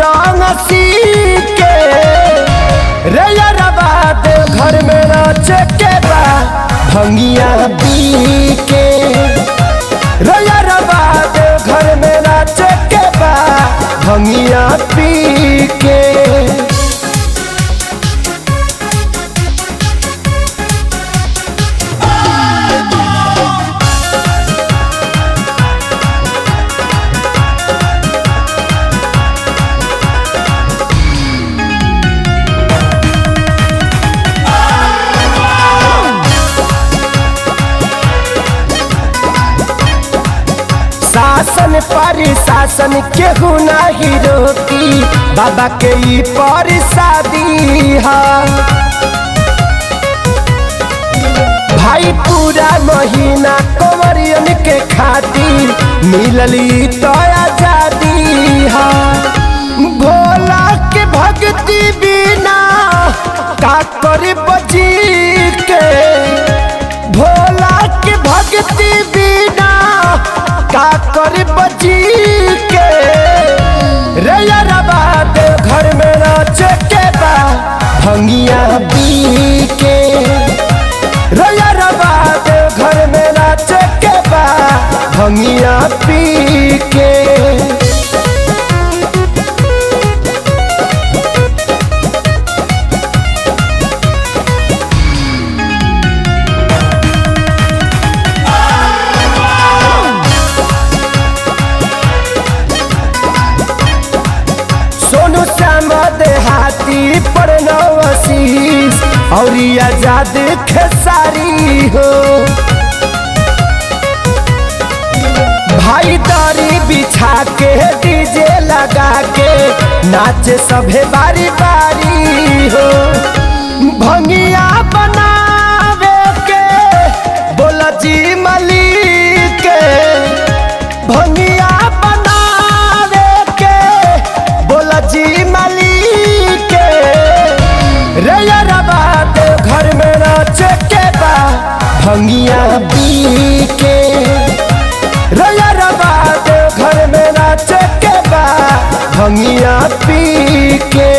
भांग सी के रे यारबा देव घर में नाचे के बा भंगिया पी के रे यारबा देव घर में नाचे के बा भंगिया पी के शासन पर शासन केहू नहीं रोकी बाबा के ई पर शादी है भाई पूरा महीना कंवरियन के खातिर मिलली तो आजादी है भोला के भक्ति बिना का कर बजी के भोला के भक्ति बिना का कर बची के रे यारबा देव घर में नाचे के बा भंगिया पी के रे यारबा देव घर में नाचे के बा भंगिया पी के सोनू श्याम देहाती पर नवशीष और आजाद खेसारी हो भाई दारी बिछा के डीजे लगा के नाचे सभे बारी बारी हो भंगिया बनावे के बोला जी मलिक के भंगिया बनावे के बोला जी मलिक के रे यारबा देव घर में नाचे के बा भंगिया पी के रे यारबा देव घर में नाचे के बा भंगिया पी के